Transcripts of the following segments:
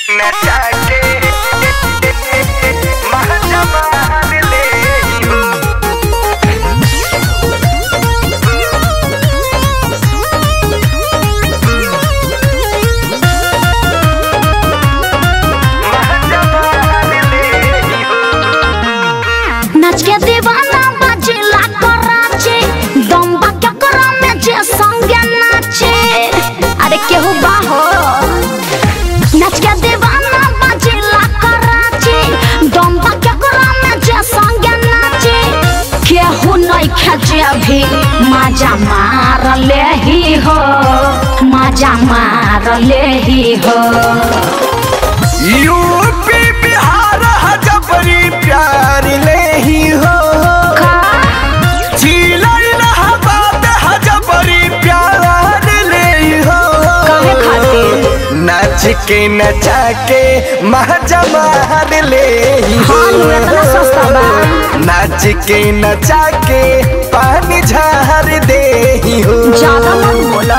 नचाके महाजमान ले हो महाजमान ले हो नाच के दीवाना बजेला कराचे दम्बा केकरा में जे संगे नाचे अरे केहू बाहो नाच के दीवाना बजेला कराचे दम्बा केकरा में जे संगे नाचे केहू नहीं खेचे भी माजा मार ले ही हो माजा मार ले ही हो यूपी बिहार हजबरी प्यार ले ही हो जिला इलाहाबाद हजबरी प्यार ले ही हो काहे खातिर? नाच के नचा के महजमार ले ही हो हाँ, नु, इतना सस्ता बा। नाच के नचा के पानी झार दे ही हो ज्यादा मत बोला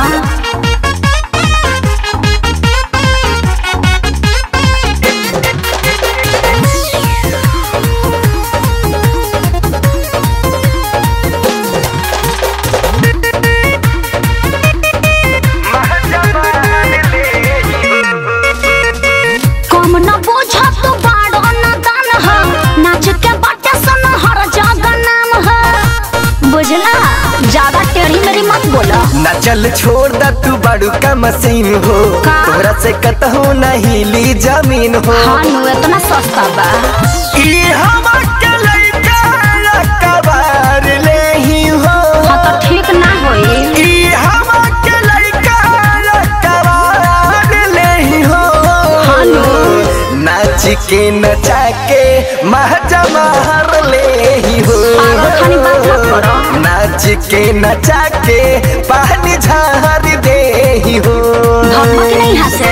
महजमान ले ही हो कम न बोझ तू बाड़ो न दान ह नाच के बाटे सन हर जगह नाम ह बुझला ज्यादा टेढ़ी मेरी मत बोला ना चल छोड़ दा तू बड़ू का मशीन हो का? तोरा से कतहू नहीं ली जमीन हो हाँ नु इतना सस्ता बा ई हम के लइका कबार ले ही हो हाँ तो ठीक ना होई ई हम के लइका कबार ले ही हो हाँ नु। नाच के नचा के महजमार ले ही हो पागल खानी बात मत करो। नाच के नचा के पानी झार दे ही हो धमक नहीं हंसे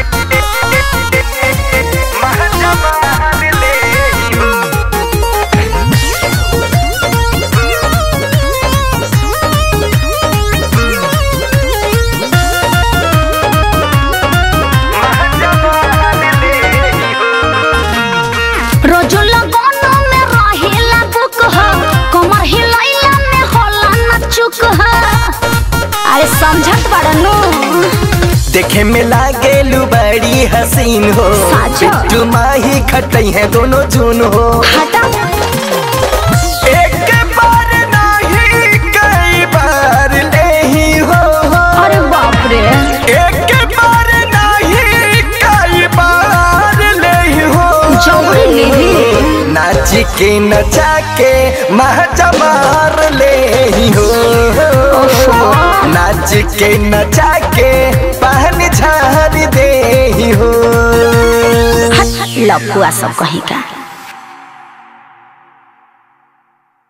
महजमान ले ही हो महजमान ले ही हो रोजो लगोनो में रहेला बुक ह कमर हिलैला में होला न चुक ह अरे समझत बड़नू देखे में लागेलू बड़ी हसीन हो साचो। बिट्टू माही खटई है दोनों जून हो हटा एक बार नहीं कई बार ले ही हो अरे बाप रे एक बार नहीं कई बार ले ही हो जबरी लेही नाच के नचा के महजमार ले ही हो नाच के नचा के पहन झार दे ही हो लपुआ सब कहीं का